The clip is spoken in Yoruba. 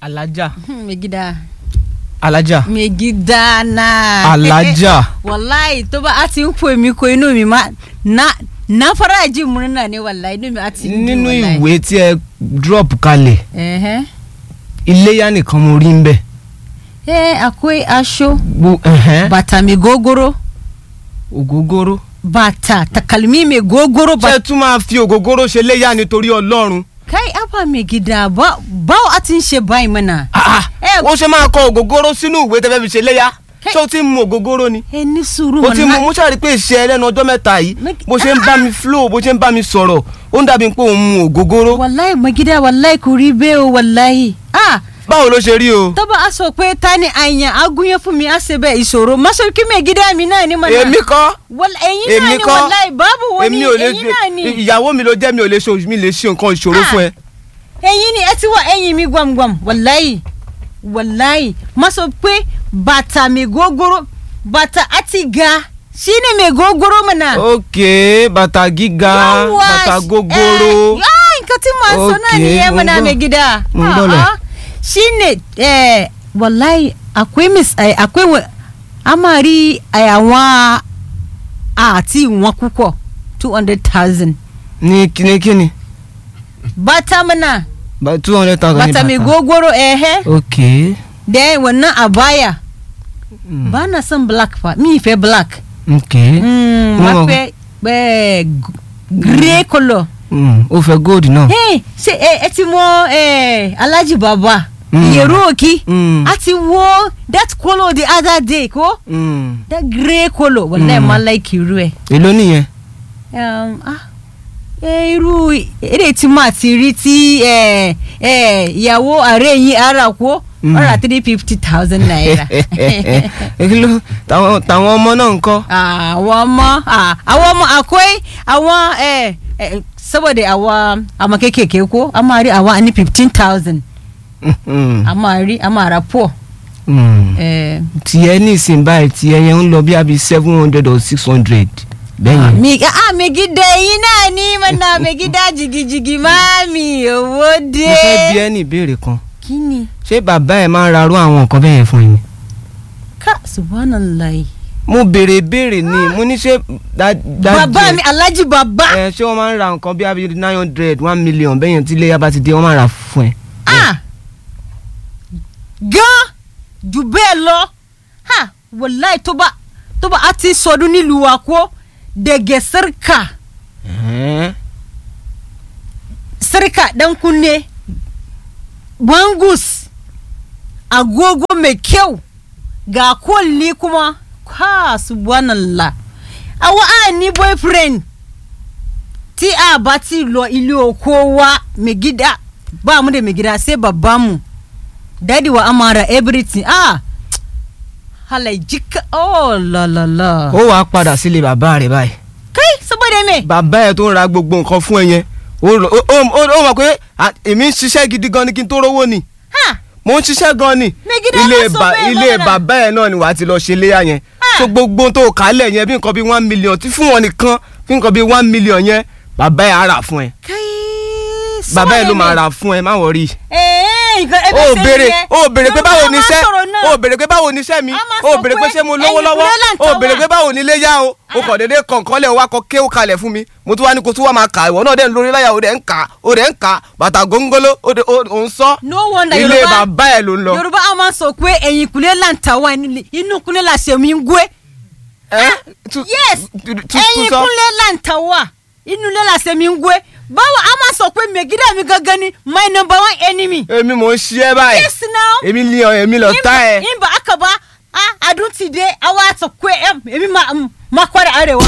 alájà mai gida alájà mai gida na alájà wallahi to ba a ti ń pè mí ko inú mi ma na na fara ji murna ne wallahi inú mi a ti ń dùn nínú wallahi. ìwé tí ẹ drop kalẹ̀ Ẹ̀hẹ́. iléyà nìkan mo rí ń bẹ̀. Eh, akwai aṣọ Gbo- ẹ̀hẹ́n, bàtà mai gogoro ògógóró. bàtà takalmi mai gogoro ṣé ba ẹ tún máa fi ògógóró ṣe léyà nítorí ọlọ́run. kai aba mai gida ba báwo a ti ń ṣe báyìí mana. Ah, ah, Eh, wọ́n ṣe máa kọ ògógóró sínú ìwé tẹ́fẹ́ fi ṣe léyà Hey. ṣé o ti ń mu ògógóró ni. ẹ ní sùúrù o ti mana. mu mo ṣàrí pé ìṣe ẹlẹ́nu ọjọ́ mẹ́ta yìí Make- bó ṣe ń bá mi flow bó ṣe ń bá mi sọ̀rọ̀ ó ń dàbí pé òun mu ògógóró. wàláì mai gida wàláì kò rí bẹ́ẹ̀ o wàláì. ah báwo ló ṣe rí o. tọ́ba a sọ pé ta ni àyàn agúnyẹ́ fún mi á ṣe bẹ́ẹ̀ ìṣòro má sọ kí mai gida mi náà ni mana. èmi kọ́ Wal- ẹ̀yin náà èmi ni kọ́ wàláì báàbù wo ni èmi ò lè ẹ̀yin náà ni. ìyàwó mi ló jẹ́ mi ò lè ṣe mi lè ṣe nǹkan ìṣòro Ah. fún ẹ. ẹ̀yin ni ẹ ti wá ẹ̀yin mi gbamgbam wàláì wàláì má sọ pé bàtà mi gógóró bàtà àti ga sí ni mi gógóró mana. ok bàtà gíga Yawwa, bàtà eh, gogoro. ah, nǹkan tí màá sọ náà Okay, nìyẹn mo mana gbọ́. mai gida. Mo gbọ́ lẹ̀. Ah, ah. shine eh, wallahi akwai mis eh, akwai wa- amari eh, àwọn àti wọn púpọ̀ two hundred thousand ní kíni kíni bàtà mana two hundred thousand ní bàtà mi gogoro ẹ̀hẹ́ ok da wannan abaya Mm. ba na son black fa mi fẹ́ black ok mm, Mo ma mọ̀. fẹ́ eh, g- grey colour Mm, ó fẹ́ gold náà. hey ṣe ẹ ẹ ti mọ eh, alhaji baba Mm. yẹ̀rù òkì Mm. a ti wo that colour the other day ko Mm. that grey colour wàlẹ́ Mm. ma like irú ẹ̀ èló nìyẹn. um, ah, eh, irú èdè tí mà ti rí tí eh, eh, ìyàwó ààrẹ yín ara kó Mm. ọ̀rà three fifty thousand naira. èló tàwọn tàwọn ọmọ náà ń kọ́. àwọn ọmọ ah, àwọn ọmọ akwai àwọn eh, eh, saboda àwọn ọmọ kékèké ko a máa rí àwọn ní fifteen thousand Mm. a máa rí a máa ra pọ̀ Mm. eh, tiẹ̀ nísìnyí báyìí tiẹ̀ yẹn ń lọ bí abi seven hundred or six hundred bẹ́ẹ̀ yẹn. mi ah mi gida yín náà ní mana mi gida jigijigi máàmì owó mo dé. fẹ́ bi ẹ́ ní ìbéèrè kan kí ni ṣé bàbá ẹ̀ máa ń rarú àwọn nǹkan bẹ́ẹ̀ yẹn fún yín. ká subhanallah mo béèrè béèrè ni mo ní ṣé dá- dájú bàbá ẹ̀- mi alhaji bàbá ẹ ṣé wọ́n máa ń ra nǹkan bí abi nine hundred one million bẹ́ẹ̀ yẹn tí iléyà bá ti dé wọ́n máa rà fún ẹ. ah gan jù bẹ́ẹ̀ lọ ha wàláì tó bá tó bá a ti sọdún nílùú wa kó dẹ̀gẹ̀ sẹ́ríkà Ẹ̀hẹ́n. sẹ́ríkà dan kunne bangus agogo mai kyau ga kwalli kuma ha subhanallah awa a ni boyfriend tí a bá ti lọ ilé oko wa mai gida ba mu da mai gida sai babban mu dadi wa amara everything ah halai jika oh la la la ó wàá padà sílé bàbá rẹ̀ báyìí. kai saboda me bàbá ẹ̀ tó ń ra gbogbo nǹkan fún ẹ yẹn ó lọ- ó- ó ó- ó mọ̀ pé à, èmi ń ṣiṣẹ́ gidi gan ni kí n tó rówó ni ha mo ń ṣiṣẹ́ gan ni Megide ilé má sọ ba- bẹ́ẹ̀ ilé lọ́dà. bàbá ẹ̀ náà ni wàá ti lọ ṣe léyà yẹn Ah. so gbogbo tó kálẹ̀ yẹn bí nǹkan bí one million tí fún wọn nìkan bí nǹkan bí one million yẹn bàbá ẹ̀ á rà fún ẹ kai bàbá ẹ̀ ló saboda máa me? rà fún ẹ má wọrí Eh, nǹkan o ẹbí ṣe béèrè nìyẹn. o béèrè pé Yorùbá báwo máa ni iṣẹ́ sọ̀rọ̀ náà. o béèrè pé báwo ni iṣẹ́ mi A máa o sọ béèrè pé pé ṣé mo lówó ẹ̀yìn lọ́wọ́ kúlẹ̀ là ń o tọ́ béèrè wà. pé báwo ni ilé yá o o kàn déédéé kọ̀ǹkọ́lẹ̀ wa kọ kéwò kalẹ̀ fún mi mo tún wá ní kó tún wá máa kà ìwọ náà dẹ̀ ń lórí láyà o dẹ̀ ń kà o dẹ̀ ń kà bàtà góńgóló o dẹ̀- o ò ń sọ no wonder ilé Yorùbá bàbá ẹ̀ ló ń lọ. Yorùbá a máa sọ pé ẹ̀yìn kùlé là ń ta wá inú kùlé là ṣe mí ń gbé Ẹ́, tu- yes tu- tu- tu ẹ̀yìn sọ. kùlé là ń ta wá inú ilé là ṣe mí ń gbé báwo a máa sọ pé mẹgídà mi gangan ni my number one enemy èmi mò ń ṣí ẹ báyìí yes now èmi ní ọ èmi lọ tá ẹ. in ba aka ba a adun ti dai awa ta kwe em èmi ma ma kwara arewa